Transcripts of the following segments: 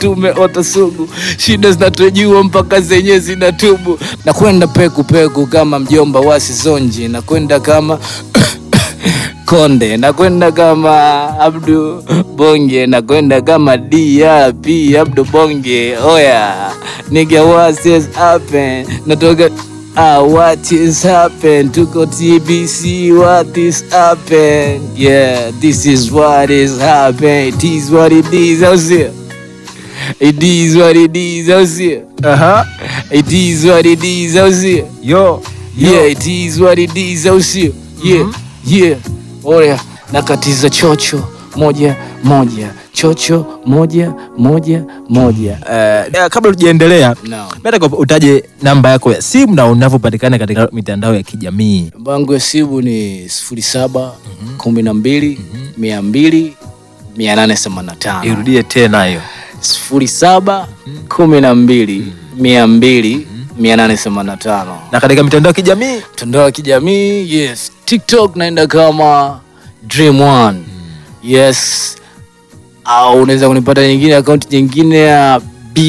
tumeota sugu, shida zinatujua mpaka zenyewe zinatubu. Nakwenda peku peku kama mjomba wasi zonji, nakwenda kama Konde, nakwenda kama Abdu Bonge, nakwenda kama DRP Abdu Bonge. Oya nigga, what is happen? Natoka Ah, what is happen? Tuko TBC, what is happen? Yeah, this is what is happen. It is what it is, au sio? It is what it is, au sio? Aha. It is what it is, au sio? Yo. Yeah, it is what it is, au sio? Yeah, yeah. Oya, nakatiza chocho moja moja, chocho moja moja moja. Eh, kabla tujaendelea No. nataka utaje namba yako ya simu na unavyopatikana katika mitandao ya kijamii. Namba yangu ya simu ni sifuri saba kumi na mbili mia mbili mia nane themanini na tano Irudie tena hiyo. sifuri saba kumi na mbili mia mbili mia nane themanini na tano Na katika mitandao ya kijamii mtandao wa kijamii yes tiktok naenda kama dream one yes au unaweza kunipata nyingine akaunti nyingine ya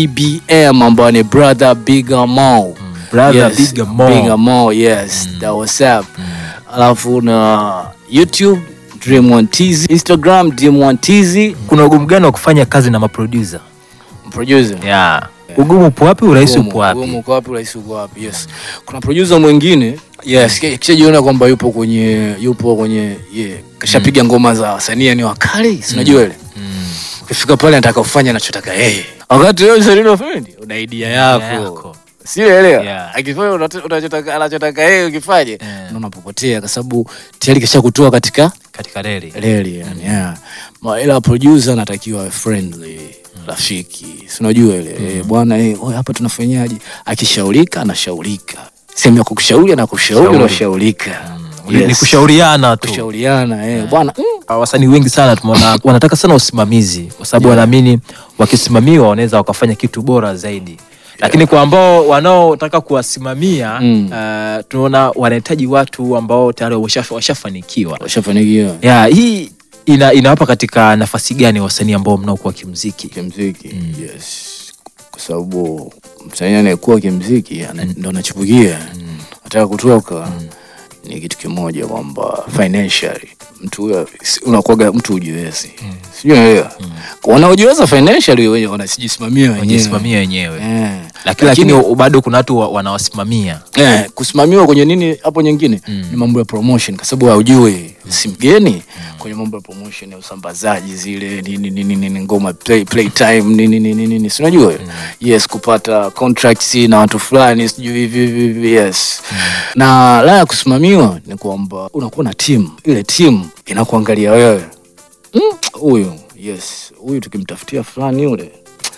bbm ambayo ni brother bigger mo brother yes, Bigger Mo. Bigger Mo, yes that was up alafu na youtube dream one tz instagram dream one tz kuna ugumu gani wa kufanya kazi na maproducer? producer Yeah. Ugumu upo wapi? Urahisi Ugumu, upo wapi? ugumu uko wapi urahisi uko wapi yes kuna producer mwingine yes ki- kishajiona kwamba yupo kwenye yupo kwenye yeah, kashapiga ngoma za wasanii ni wakali si unajua ile ukifika pale anataka ufanye anachotaka yeye wakati wewe msanii unafanya una idea yako yako. sielewa Yeah. akifanya unat- unachotaka anachotaka yeye ukifanye Yeah. unaona unapopotea kwa sababu tayari kishakutoa katika Katika reli. reli yani yeah. Ma, ila producer anatakiwa awe friendly rafiki si unajua ile eh, bwana eh, oye, hapa tunafanyaje akishaurika anashaurika sehemu ya kukushauri anakushauri Shauri. unashaurika Ni- Ni kushauriana tu. kushauriana eh, bwana mm, Ah, wasanii wengi sana tumeona wanataka sana usimamizi kwa sababu wanaamini wakisimamiwa wanaweza wakafanya kitu bora zaidi lakini kwa ambao wanaotaka kuwasimamia Mm. uh, tunaona wanahitaji watu ambao tayari washa- washafanikiwa washafanikiwa yeah, hii ina, inawapa katika nafasi gani wasanii ambao mnaokuwa kimziki kimziki yes kwa sababu msanii anayekuwa kimziki ana- ndo anachipukia anataka kutoka ni kitu kimoja kwamba financially mtu huyo si- unakuwaga mtu ujiwezi sijui unaelewa wanaojiweza financially wenye wanajisimamia wenyewe wajisimamia wenyewe Eh. lakini, lakini bado kuna watu wa- wanawasimamia Eh, kusimamiwa kwenye nini hapo nyingine ni mambo ya promotion kwa sababu haujui si mgeni kwenye mambo ya promotion ya usambazaji zile nini nini nini ngoma play, play time nini nini nini si unajua yes kupata contracts na watu fulani sijui hivi hivi hivi yes na la ya kusimamiwa ni kwamba unakuwa na team ile team inakuangalia wewe Mm, huyu yes huyu tukimtafutia fulani yule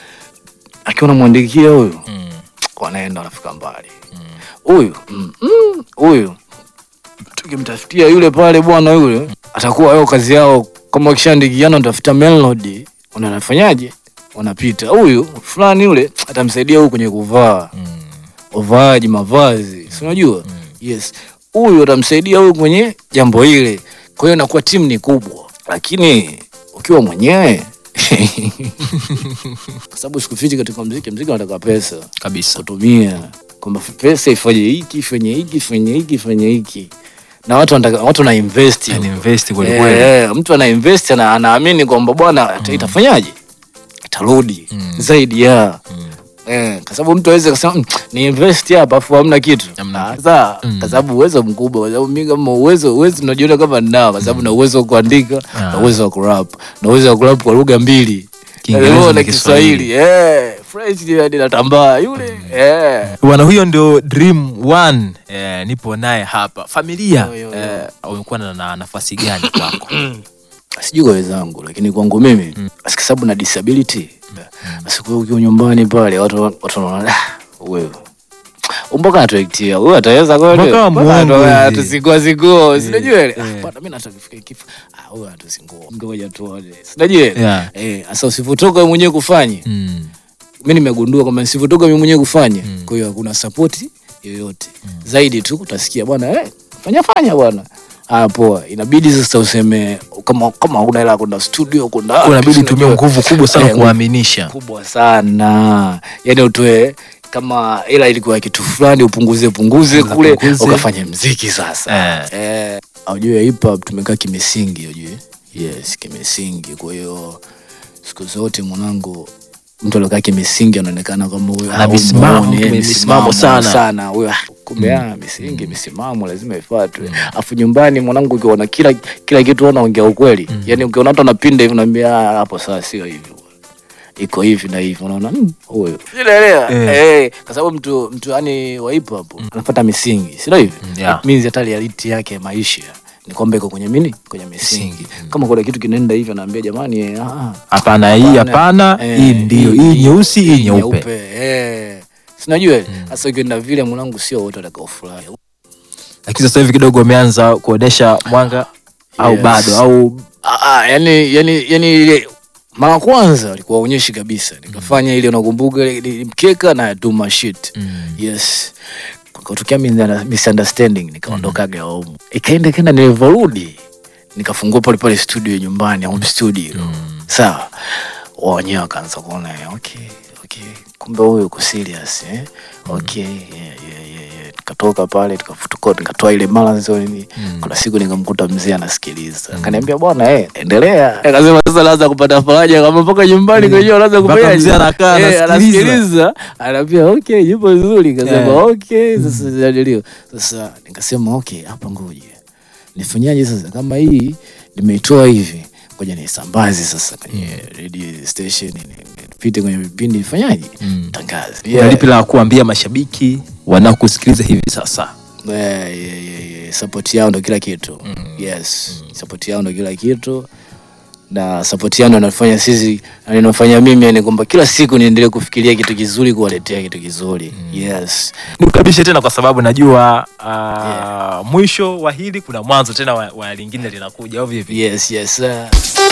akiwa namwandikia huyu wanaenda wanafika mbali huyu mm, mm, huyu tukimtafutia yule pale bwana yule atakuwa yao kazi yao kama wakishaandikiana utafuta melody unanafanyaje wanapita huyu fulani yule atamsaidia huyu kwenye kuvaa uvaaji mavazi si unajua yes huyu atamsaidia huyu kwenye jambo hile kwa hiyo inakuwa timu ni kubwa lakini ukiwa mwenyewe kwa sababu sikufichi katika mziki mziki unataka pesa kabisa kutumia kwamba pesa ifanye hiki ifanye hiki ifanye hiki ifanye hiki na watu wanataka watu wana invest Yani huko. invest kweli Eh, kweli. eh, mtu ana invest ana, anaamini kwamba bwana ita- itafanyaje itarudi zaidi ya Eh, kwa sababu mtu aweze kusema "Mm, ni invest hapa afu hamna kitu Hamna Ah, sawa kwa sababu uwezo mkubwa kwa sababu mimi kama uwezo uwezo unajiona kama ninao kwa sababu na uwezo wa kuandika na Ah. uwezo wa kurap na uwezo wa kurap kwa lugha mbili Kiingereza Eh, na na Kiswahili eh French ndio hadi natambaa yule eh bwana huyo ndio dream one eh, nipo naye hapa familia Yo, yo, yo. eh, umekuwa na, na nafasi gani kwako sijui kwa wenzangu lakini kwangu mimi mm. kwa sababu na disability basi kwa ukiwa nyumbani pale watu watu wanaona "Ah, wewe mpaka atuektia huyu ataweza kweli Mpaka muongo hivi. tusingua singua sinajua ile eh. Ah, bwana mimi nataka kufika kifo ah huyu atusingua ngoja tuone sinajua ile Yeah. eh sasa usivotoka wewe mwenyewe kufanya mm. mimi nimegundua kwamba nisivotoka mimi mwenyewe kufanya kwa hiyo hakuna support yoyote zaidi tu utasikia bwana eh fanya fanya bwana Ah, poa. Inabidi sasa useme kama kama huna hela ya kwenda studio kwenda wapi, unabidi unajua. utumie nguvu kubwa sana Eh, kuwaaminisha kubwa sana yani utoe kama ila ilikuwa kitu fulani upunguze punguze Punguza, kule punguze. ukafanya mziki sasa Eh. eh, aujue hip hop tumekaa kimisingi ujue yes kimisingi kwa hiyo siku zote mwanangu mtu aliokaa kimisingi anaonekana kama huyo Ana ah, misimamo, umeona, mtu eh, mwenye misimamo sana. sana huyo ah, kumbe ah, misingi misimamo lazima ifuatwe afu nyumbani mwanangu ukiona kila kila kitu unaongea ukweli yani ukiona watu anapinda hivi unaambia "Ah, hapo sasa sio hivi iko hivi na hivi unaona "Mm, huyo unaelewa Eh. eh kwa sababu mtu mtu yani wa hip hop anafuata misingi sio hivi yeah. It means hata reality yake ya maisha ni kwamba iko kwenye mini kwenye misingi Misingi. kama kuna kitu kinaenda hivi anaambia jamani eh, ah, hapana hii hapana eh, hii ndio hii nyeusi hii nyeupe eh sinajua sasa ukienda vile mwanangu sio wote watakaofurahi lakini sasa hivi kidogo umeanza kuonesha mwanga au Yes. bado au Ah, ah, yani yani yani ile mara kwanza walikuwa waonyeshi kabisa nikafanya ile unakumbuka ile ile mkeka na tuma shit yes kutokea misunderstanding nikaondokaga home ikaenda kenda nilivyorudi nikafungua pale pale studio nyumbani home studio sawa wao wenyewe wakaanza kuona eh, okay okay kumbe huyu uko serious eh okay yeah, yeah, yeah, yeah. nikatoka pale tukafutuka nikatoa ile marathon nini kuna siku nikamkuta mzee anasikiliza akaniambia bwana eh endelea akasema sasa naanza kupata faraja kama mpaka nyumbani kwenyewe anaanza Mpaka kufanya mzee anakaa, eh, anasikiliza. anasikiliza anaambia okay yupo vizuri kasema Eh. okay sasa jadilio sasa nikasema okay hapa ngoja nifanyaje sasa kama hii nimeitoa hivi ngoja nisambaze sasa kwenye radio station ni- nipite kwenye vipindi nifanyaje tangaze yeah. lipi la kuambia mashabiki wanaokusikiliza hivi sasa Yeah, yeah, yeah, yeah. support yao ndo kila kitu yes support yao ndo kila kitu na support yao ndo inafanya sisi na inafanya mimi ni kwamba kila siku niendelee kufikiria kitu kizuri kuwaletea kitu kizuri yes nikukaribishe tena kwa sababu najua uh, mwisho wa hili kuna mwanzo tena wa, wa lingine linakuja au vipi yes yes uh,